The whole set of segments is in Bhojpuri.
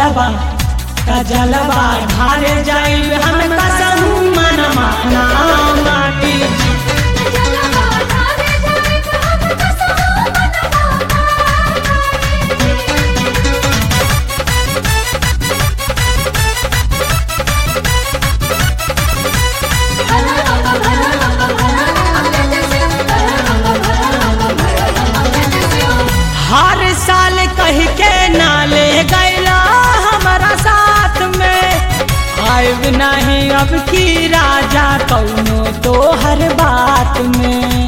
जलवा का जलवा ढारे जाइब हम कसहू मनमा ना मानी जलवा ढारे जाइब हम कसहु मनवा हर साल कह के नाले गैला हमारा साथ में आयब नहीं अब की राजा कौनो तो हर बात में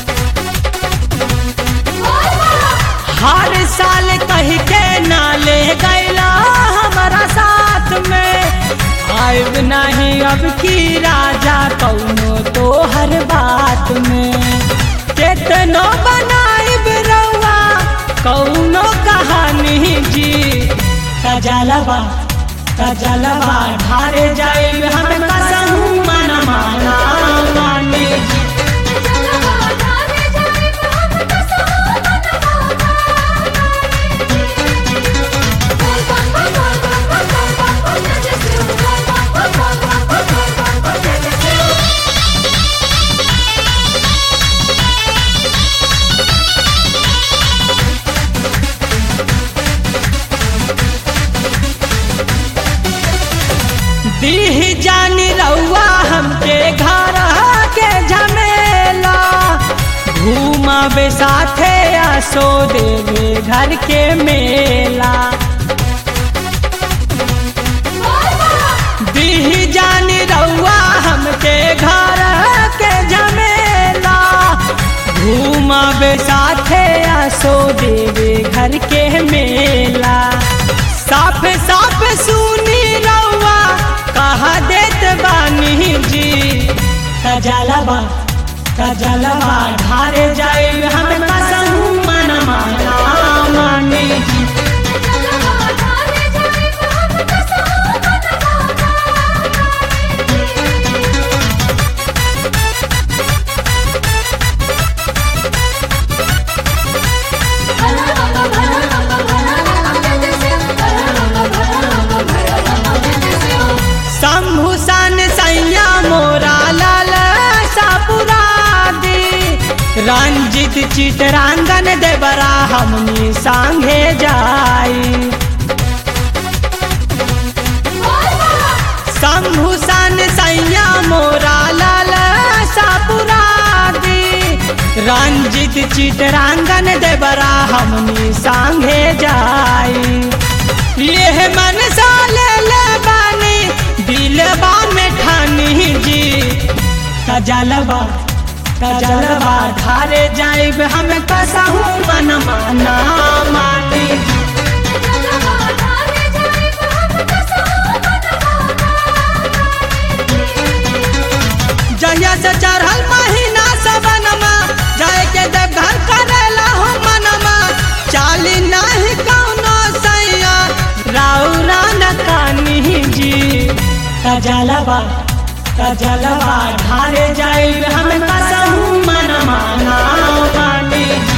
हर साल कह के नाले गैला हमारा साथ में आयब नहीं अब की राजा कौनो तो हर बात में केतनो बनाइब रउआ कौनो कहानी जी कजलवा कजलवा ढारे जाइब हम कसहू मनमा ना मानी जी जलवा ढारे जाइब हम कसहु मनवा दीह जानी रउआ हमके घर के झमेला घूमबे साथे आसो देवे घर के मेला दीह जानी रउआ हमके घर के झमेला घूमबे साथे आसो देवे घर के मेला साफ साफ सुनी रउआ कहा देत बानी जी कजलवा कजलवा ढारे जाइब हम कसहू मनमा ना मानी जी जलवा ढारे जाइब हम कसहु मनवा शंभुसन सैया मोरा लाल सापुरादी रंजित चितरांगन देवरा हमनी सांगे जाई शंभुसन सैया मोरा लाल सापुरादी रंजित चितरांगन देवरा हमनी सांगे जाई यह मन साले ले बानी दिलबा में ठानी जी कजलवा कजलवा ढारे जाइब हम कसहू मनमा ना मानी जी जलवा ढारे जाइब हम कसहु जहिया से चढ़ल महीना सबनमा जाए के जब घर करेला हो मनमा चाली नहीं कौनो सैया राउरा न कानी जी कजलवा कजलवा ढारे जाइब हम कसहू मनमा ना मानी जी